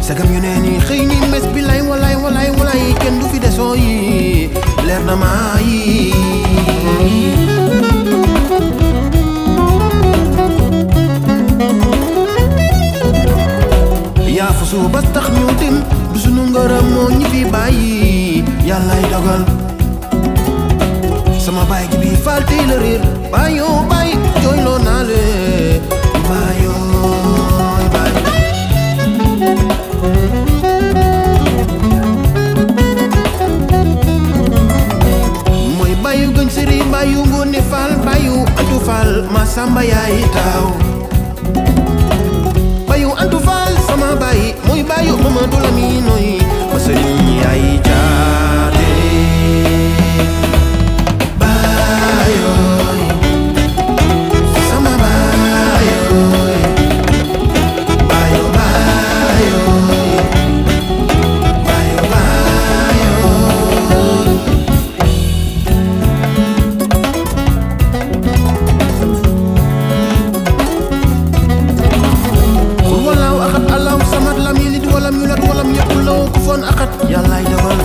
sagam yu nee ni xëy ni mes bi lay walay walay walay kenn du fi desoo yi leer na maa yi yaa fa suu ba tax ñu dem du sunu ngërëm moo ñi fi bàyyi yàllay dogal sama baay gi bi faal tey la réer baayoo baay jooyloo naa le baayooy baay mooy baayu gën sëri baayu ngoone faal baayu antu faal ma samba yaay taaw baayu antu faal sama baay mooy baayu Mamadou Lamine nooy ma sëriñ yaay jaate baayooy sama baayooy baayo baayooy baayo baayooy xul walaaw axat allahu samad lam yalid walam yulad walam yakul lahu kufuwan axad yàllaay dogal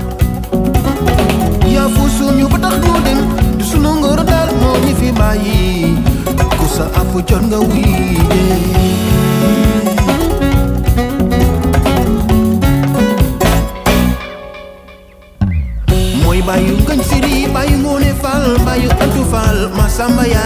yaa fu suñu ba tax ñu dem du sunu ngor daal moo ñi fi bàyyi ku sa app jot nga wii mooy bàyyu ngañ siri bàyyu ngoone faal bàyyu antu faal ma samba